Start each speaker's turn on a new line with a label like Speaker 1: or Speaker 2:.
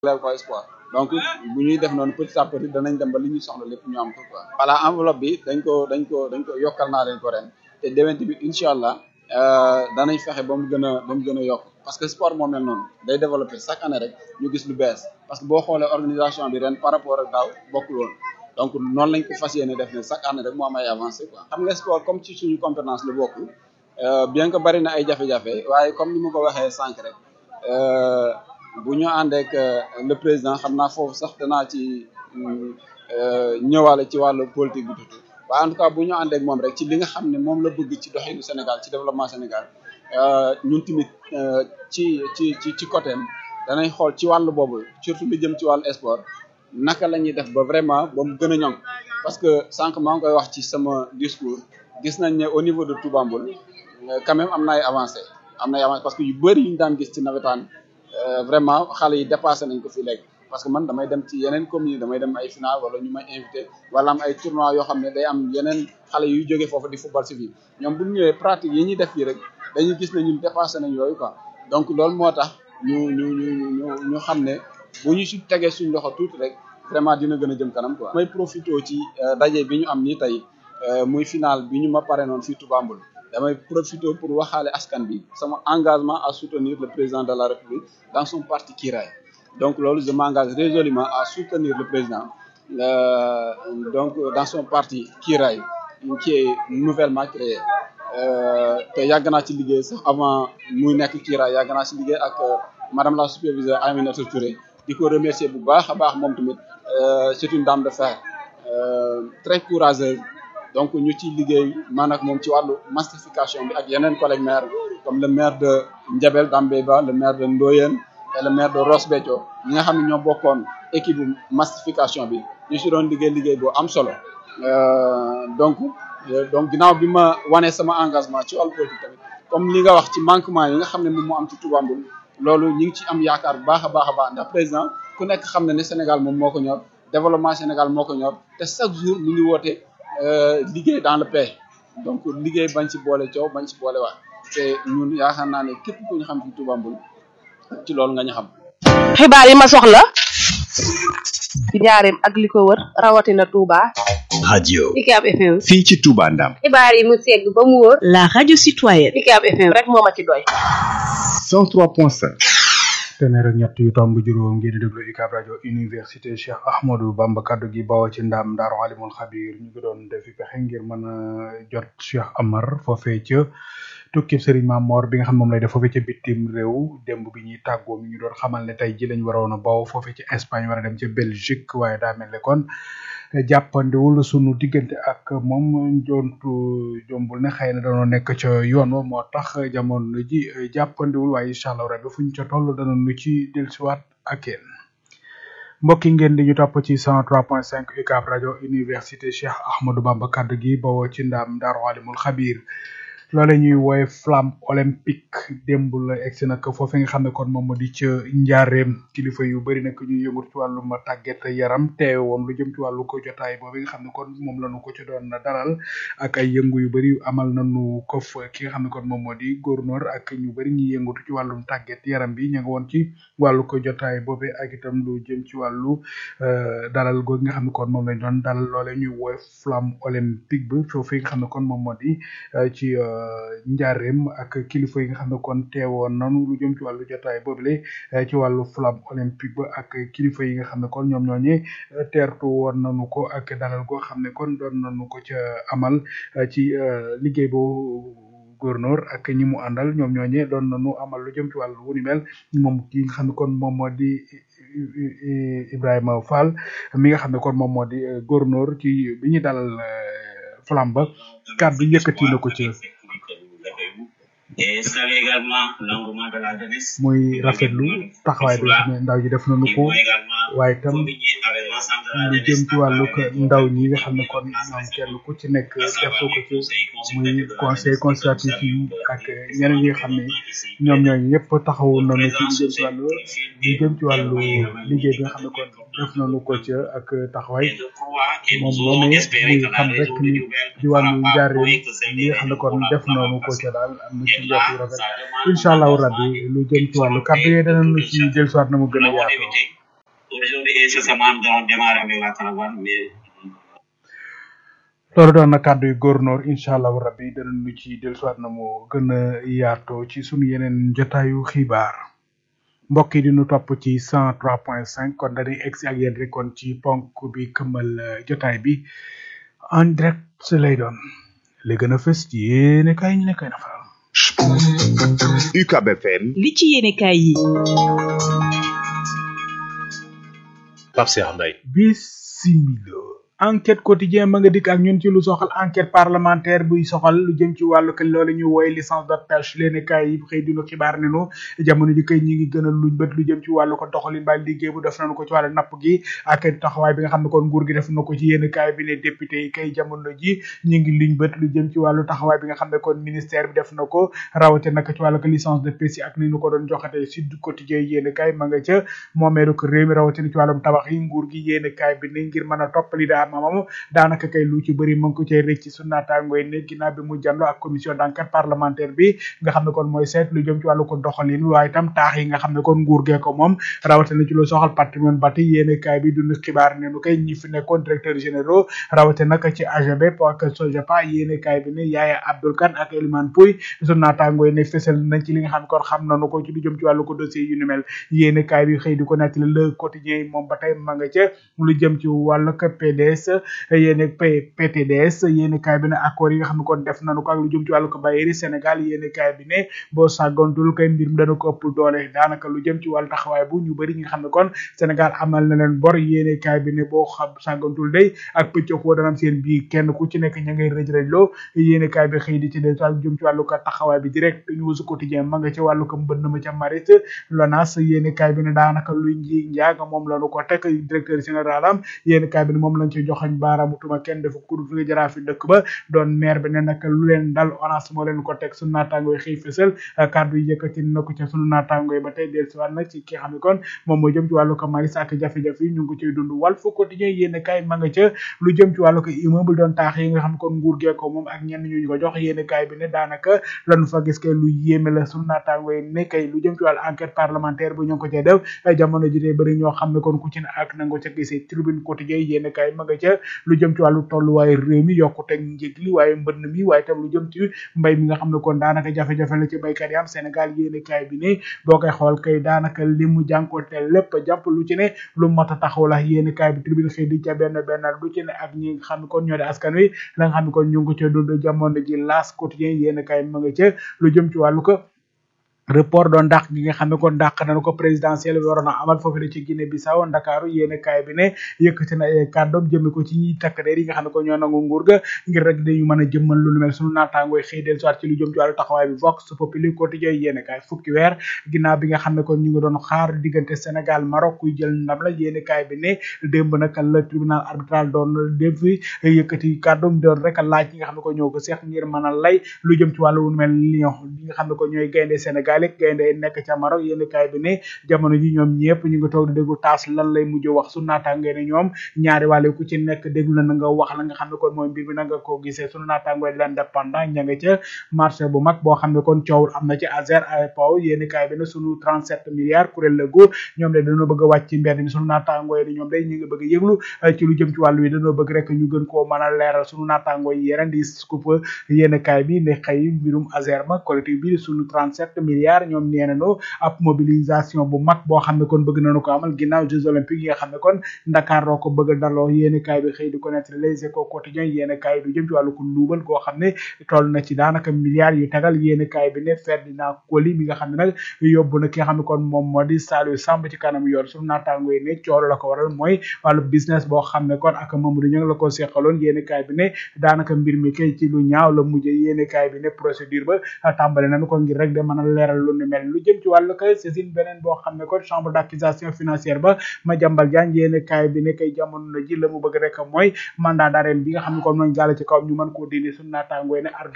Speaker 1: jagleel ko espoir donc bu ñuy def noonu petit à petit danañ dem ba li ñuy soxla lépp ñu am ko quoi. voilà enveloppe bi dañ ko dañ ko dañ ko yokkal naa leen ko ren te déwén bi incha allah danañ fexe ba mu gën a ba mu gën a yokk parce que sport moo mel noonu day développer chaque année rek ñu gis lu bees parce que boo xoolee organisation bi ren par rapport ak daaw bokkul woon donc noonu lañ ko fas yéene def ne chaque année rek moo am ay avancé quoi. xam nga sport comme ci suñu compétence la bokk bien que bari na ay jafe-jafe waaye comme ni ma ko waxee sànq rek. bu ñu àndeek le président xam naa foofu sax danaa ci ñëwaale ci wàllu politique bi tuuti waaye en tout cas bu ñu àndeek moom rek ci li nga xam ne moom la bëgg ci doxinu Sénégal ci développement Sénégal ñun tamit ci ci ci ci côté am danañ xool ci wàllu boobu surtout lu jëm ci wàllu sport naka la ñuy def ba vraiment ba mu gën a ñoŋ parce que sànq maa ngi koy wax ci sama discours gis nañ ne au niveau de Touba Mboul quand même am na ay avancé am na ay avancé parce que yu bëri yu ñu daan gis ci nawetaan vraiment xale yi dépassé nañ ko fi léegi parce que man damay dem ci yeneen communes damay dem ay final wala ñu may invité wala am ay tournois yoo xam ne day am yeneen xale yuy jógee foofu di football si fii ñoom bu ñu ñëwee pratique yi ñuy def fii rek dañuy gis ne ñun dépassé nañ yooyu quoi donc loolu moo tax ñu ñu ñu ñu ñu xam ne bu ñu si tegee suñ loxo tuuti rek vraiment dina gën a jëm kanam quoi. may profité ci daje bi ñu am nii tey muy final bi ñu ma pare noonu fii Touba Mboul damay profité pour waxaale askan bi sama engagement à soutenir le président de la République dans son parti Kiraay donc loolu je m'engage résolument à soutenir le président euh, donc dans son parti Kiraay qui est nouvellement créé te yàgg naa ci liggéey sax avant muy nekk Kiraay yàgg naa ci liggéey ak madame la superviseure Aminata Touré di ko remercier bu baax a baax moom tamit c'est une dame de fer euh, très courageuse donc ñu ci liggéey man ak moom ci wàllu massification bi ak yeneen collègues maires comme le maire de Ndiabel Dambéba le maire de Ndoyen et le maire de Ross Béthio ñi nga xam ne ñoo bokkoon équipe massification bi ñu si doon liggéey liggéey boo am solo donc donc ginnaaw bi ma wanee sama engagement ci wàllu politique tamit comme li nga wax ci manquement yi nga xam ne moom moo am ci Touba Mboul loolu ñu ngi ci am yaakaar bu baax a baax a baax ndax président ku nekk xam na ne Sénégal moom moo ko ñor développement Sénégal moo ko ñor te chaque jour mu ngi woote liggéey dans le paix donc liggéey bañ ci boole coow bañ ci boole waat te ñun yaakaar naa ne képp ku ñu xam ci Touba Mboul ci loolu nga ñu xam.
Speaker 2: xibaar yi ma soxla ci njaareem ak li ko wër rawatina Touba.
Speaker 3: radio
Speaker 4: UCAB FM.
Speaker 3: fii ci Touba Ndam.
Speaker 4: xibaar yi mu segg ba mu wóor.
Speaker 5: la radio citoyenne.
Speaker 4: UCAB FM
Speaker 2: rek moo ma ci doy.
Speaker 3: 103.5.
Speaker 6: téeméer ak ñett yu tomb juróom ngeen di déglu UCAB rajo université Cheikh Ahmadou Bamba kaddu gi bawoo ci ndam Daaru Alimul Xabir ñu ngi doon defi pexe ngir mën a jot Cheikh Amar foofee ca tukki Serigne Mamor bi nga xam moom lay def foofee ca bitim réew démb bi ñuy tàggoo mi ñu doon xamal ne tey ji lañ waroon a baw foofee ci Espagne war a dem ca Belgique waaye daa mel ne kon jàppandiwul sunu diggante ak moom jontu jombul ne xëy na danoo nekk ca yoon wa moo tax jamono ji jàppandiwul waaye incha allah rabbi fu ñu ca toll dana nu ci dellusiwaat ak yéen mbokk yi ngeen di ñu topp ci 103.5 UCAB rajo université Cheikh Ahmadou Bamba kaddu gi bawoo ci ndam Daaru Alimul Xabir loole ñuy woowe flamme olympique démb la egsi nag foofu nga xam ne kon moom moo di ca njaareem kilifa yu bëri nag ñuy yëngu ci wàllum tàggat yaram teewe woon lu jëm ci wàllu ko jotaay boobu nga xam ne kon moom la ñu ko ci doon dalal ak ay yëngu yu bëri amal nañu ko fa ki nga xam ne kon moom moo di gouverneur ak ñu bëri ñuy yëngatu ci wàllum tàggat yaram bi ñu nga woon ci wàllu ko jotaay boobu ak itam lu jëm ci wàllu dalal googu nga xam ne kon moom lañ doon dalal loole ñuy woowe flamme olympique bi foofu nga xam ne kon moom moo di ci njaareem ak kilifa yi nga xam ne kon teewoon nanu lu jëm ci wàllu jotaay boobule ci wàllu flamme olympique ba ak kilifa yi nga xam ne kon ñoom ñooñee teertu woon nanu ko ak dalal goo xam ne kon doon nanu ko ca amal ci liggéey boo gouverneur ak ñi mu àndal ñoom ñooñee doon nanu amal lu jëm ci wàllu wu ni mel moom ki nga xam ne kon moom moo di Ibrahima Fall mi nga xam ne kon moom moo di gouverneur ci bi ñu dalal flamme ba kàddu yëkkati na ko ci muy rafetlu taxawaay bi nga xam ne ndaw ji def nañu ko waaye itam lu jëm ci wàllu ndaw ñi nga xam ne kon ñoom kenn ku ci nekk def ko ci muy conseil consultatif yi ak ñeneen ñi nga xam ne ñoom ñooñu ñëpp taxawu nañu ci lu jëm ci wàllu lu jëm ci wàllu liggéey bi nga xam ne kon def nañu ko ca ak taxawaay moom moom muy xam rek ni ci wàllu njaareem li nga xam ne kon def nañu ko ca daal am na ci njort yu rafet incha allahu rabbi lu jëm ci wàllu kàddu yooyu danañu ci dellusiwaat na mu gën a yaatoo
Speaker 5: Aujourd'hui, incessamment, nous allons démarrer avec la caravane, mais
Speaker 6: loolu doon na kàddu yu góornoor incha allahu rabbi danañu ci dellusiwaat na mu gën a yaatoo ci sunu yeneen jotaayu xibaar mbokk yi di nu topp ci cent trois point cinq kon dañuy egsi ak yéen rek kon ci ponk bi këmmal eh, jotaay bi en direct lay doon li gën a fës ci yéene kaay ñu ne koy nafaral
Speaker 3: UCAB FM
Speaker 7: li ci yéenekaay yi
Speaker 3: Pape Cheikh Mbaye
Speaker 6: bisimilo enquête quotidien ma nga dikk ak ñun ci lu soxal enquête parlementaire buy soxal lu jëm ci wàllu que loolu ñu wooye licence de pêche leen kaay yi xëy dinu xibaar ne nu jamono ji kay ñi ngi gën a luñ bët lu jëm ci wàllu ko doxalin ba liggéey bu def nañu ko ci wàllu napp gi ak taxawaay bi nga xam ne kon nguur gi def na ko ci yéen kaay bi ne député yi kay jamono ji ñi ngi luñ bët lu jëm ci wàllu taxawaay bi nga xam ne kon ministère bi def na ko rawate nag ci wàllu ko licence de pêche yi ak ni ñu ko doon joxate sud quotidien yéen kaay ma nga ca moomeelu ko réew mi rawate ci wàllum tabax yi nguur gi yéen kaay bi ne ngir mën a toppali daa mamam daanaka kay lu ci bëri mu ngi ko cay rëcc ci sunu naataangoo yi ne ginnaaw bi mu jàndoo ak commission d'enquête parlementaire bi nga xam ne kon mooy seet lu jëm ci wàllu ko doxalin bi waaye itam taax yi nga xam ne kon nguur gee ko moom rawatina ci lu soxal patrimoine bâti yéene kaay bi dund xibaar ne nu koy ñi fi nekkoon directeur généraux rawate nag ci AGB ak SOGEPA yéene kaay bi ne Yaaya Abdoul Kane ak Elimane Pouy sunu naataangoo yi ne fësal nañ ci li nga xam ne kon xam nañu ko ci lu jëm ci wàllu ko dossier yu ni mel yéene kaay bi xëy di ko nettali le quotidien yi moom ba tey ma nga ca lu jëm ci wàllu ko PDS yéene P PTDS yéene kaay bi ne accord yi nga xam ne kon def nañu ko ak lu jëm ci wàllu ko Bayeeri Sénégal yéene kaay bi ne boo sàggantul kay mbir mi dana ko ëpp doole daanaka lu jëm ci wàllu taxawaay bu ñu bëri ñi nga xam ne kon Sénégal amal na leen bor yéene kaay bi ne boo xam sàggantul day ak pëccëxoo dana am seen biir kenn ku ci nekk ña ngay rëj rëj loo yéene kaay bi xëy di ci des lu jëm ci wàllu ko taxawaay bi direct ñu su quotidien ma nga ci wàllu ko mbënn ma ca marit lonas yéene kaay bi ne daanaka luy nji njaaga moom lañu ko teg directeur général am yéene kaay bi ne moom lañ ci joxoñ baaraamu tuma kenn dafa kudu fi nga jaraa fi dëkk ba doon maire bi ne nag lu leen dal onas moo leen ko teg sunu naataangoo yi xëy fësal kàddu yi yëkkati na ko ca sunu naataangoo yi ba tey del siwaat nag ci ki nga xam ne kon moom moo jëm ci wàllu ko maris ak jafe-jafe yi ñu ngi ko ciy dund wàll fu quotidien yéene kaay ma nga ca lu jëm ci wàllu ko immeuble doon taax yi nga xam ne kon nguur gee ko moom ak ñenn ñu ñu ko jox yéene kaay bi ne daanaka lañu fa gis kay lu yéeme la sunu naataangoo yi ne kay lu jëm ci wàllu enquête parlementaire bu ñu ngi ko cay def jamono ji tey bëri ñoo xam ne kon ku ci ne ak na nga ca gisee tribune quotidien yéene kaay ma nga ca lu jëm ci wàllu tolluwaaye réew mi yokkute njëg li waaye mbënn mi waaye tam lu jëm ci mbay mi nga xam ne kon daanaka jafe-jafe la ci baykat yi am Sénégal yéene kaay bi ne boo koy xool kay daanaka li mu jànkoonte lépp jàpp lu ci ne lu mat a taxaw la yéene kaay bi tribune xëy di ca benn benn lu ci ne ak ñi nga xam ne kon ñoo di askan wi la nga xam ne kon ñu ngi ko ca dund jamono ji laas quotidien yéene kaay ma nga ca lu jëm ci wàllu ko report doon dàq gi nga xam ne kon dàq nañu ko présidentiel bi waroon a amal foofu la ci Guinée Bissau Ndakaaru yéene kaay bi ne yëkkati na ay kàddoom jëme ko ci ñi takk der yi nga xam ne ko ñoo nangu nguur ga ngir rek dañu mën a jëmmal lu nu mel sunu naataangooy xëy del soit ci lu jëm ci wàllu taxawaay bi Vox Populi quotidien yéene kaay fukki weer ginnaaw bi nga xam ne kon ñu ngi doon xaar diggante Sénégal Maroc kuy jël ndam la yéene kaay bi ne démb nag la tribunal arbitral doon dem fi yëkkati kàddoom doon rek laaj yi nga xam ne ko ñoo ko seex ngir mën a lay lu jëm ci wàllu lu mel Lion yi nga xam ne ko ñooy gaynde Sénégal gaynde nekk ca Maroc yéen kaay bi ne jamono ji ñoom ñëpp ñu ngi toog di déglu taas lan lay mujj wax sunu naataangoo ne ñoom ñaari wàlle ku ci nekk déglu na nga wax la nga xam ne kon mooy mbir bi na nga ko gisee sunu naataangoo l'indépendant ña nga ca marché bu mag boo xam ne kon coowul am na ci Azer AEPO yéen kaay bi ne sunu 37 milliards kuréel la gu ñoom de dañoo bëgg a wàcc ci mbedd mi sunu naataangoo yi ñoom day ñu ngi bëgg a yëglu ci lu jëm ci wàllu wi dañoo bëgg rek ñu gën koo mën a leeral sunu naataangoo yi yeneen di scoop yéen kaay bi ne xëy mbirum Azer ma collectif bi sunu 37 milliards ñoom nee nañu ab mobilisation bu mag boo xam ne kon bëgg nañu ko amal ginnaaw Jeux olympiques yi nga xam ne kon Dakar doo ko bëgg a daloo yéeni kaay bi xëy di connaître les échos quotidiens yéeni kaay du jëm ci wàllu ko luubal koo xam ne toll na ci daanaka milliards yu tegal yéeni kaay bi ne Ferdinand Coly mi nga xam ne nag yóbbu na ki nga xam ne kon moom moo di Saliou Samb ci kanam yoon suñu naataango yi ne coolo la ko waral mooy wàllu business boo xam ne kon ak Mamadou Niang la ko seqaloon yéeni kaay bi ne daanaka mbir mi kay ci lu ñaaw la mujjee yéeni kaay bi ne procédure ba tàmbale nañu ko ngir rek de mën a leeral lu ni mel lu jëm ci wàllu kay saisine beneen boo xam ne kon chambre d'accusation financière ba ma jàmbal jaan yéene kaay bi ne kay jamono na ji la mu bëgg rek mooy mandat d'arrêt bi nga xam ne kon mooy jàll ci kawam ñu mën koo dindi suñu naataangooy ne